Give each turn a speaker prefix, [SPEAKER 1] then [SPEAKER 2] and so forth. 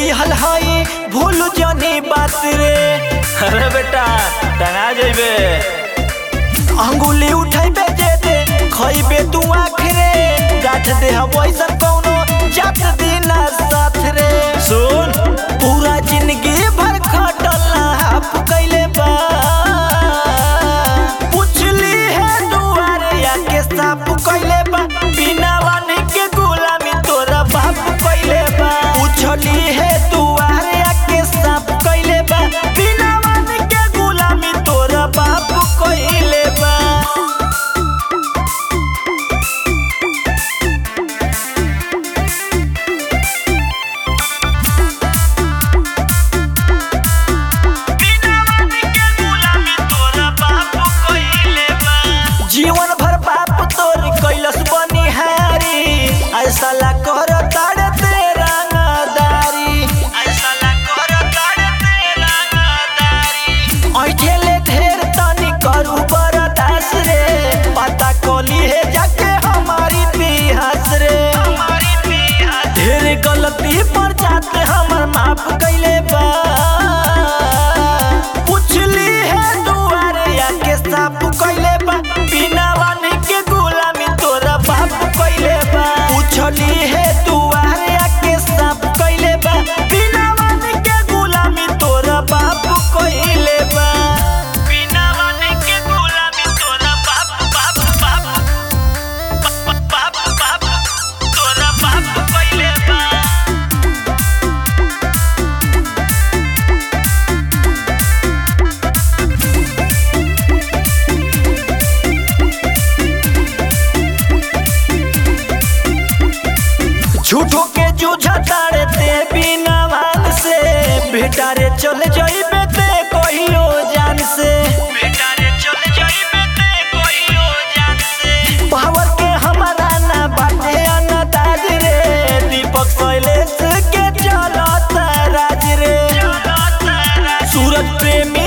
[SPEAKER 1] दिहल हई भूल जनी बात रे
[SPEAKER 2] अरे बेटा टंगा जेबे
[SPEAKER 1] अंगुली उठैबे जे दे खइबे तू आखरे गाठ दे हम ऐसन कौनो जात दिना साथ रे
[SPEAKER 2] सुन
[SPEAKER 1] पूरा जिंदगी भर खटल हाफ कैले बा पुछली है दुआरे आके साफ कैले बा बिना वानी के गुलामी तोरा बाप कैले बा पुछली है दुआरे आके साफ कैले बा बिना वानी के गुलामी तोरा बाप कैले बा जीवन भर बाप तोर कैलस बनिहारी ऐसा ला कर ताड़े तेरा नादारी ऐसा ला कर ताड़े तेरा नादारी ऐठेले ढेर तनी करू बरदास रे पता कोली है जाके हमारी पिहास रे हमारी पिहास ढेर गलती पर जाते हमर माफ कैले बा पुछली है दुआरे आके साफ कैले बा बिना वानी के गुलामी तोरा बाप कैले बा पुछली है दुआरे आके साफ कैले बा बिना वानी के गुलामी तोरा बाप कैले बा बिना वानी के गुलामी तोरा बाप बाप बाप बाप बाप तोरा बाप कैले बा झूठो के जूझा तारे ते बिना वाल से बेटा रे चल जाइबे ते कहियो जान से बेटा रे चल जाइबे ते कहियो जान से पावर के हमारा ना बाटे अनदाज रे दीपक शैलेश के चलत राज रे सूरज प्रेमी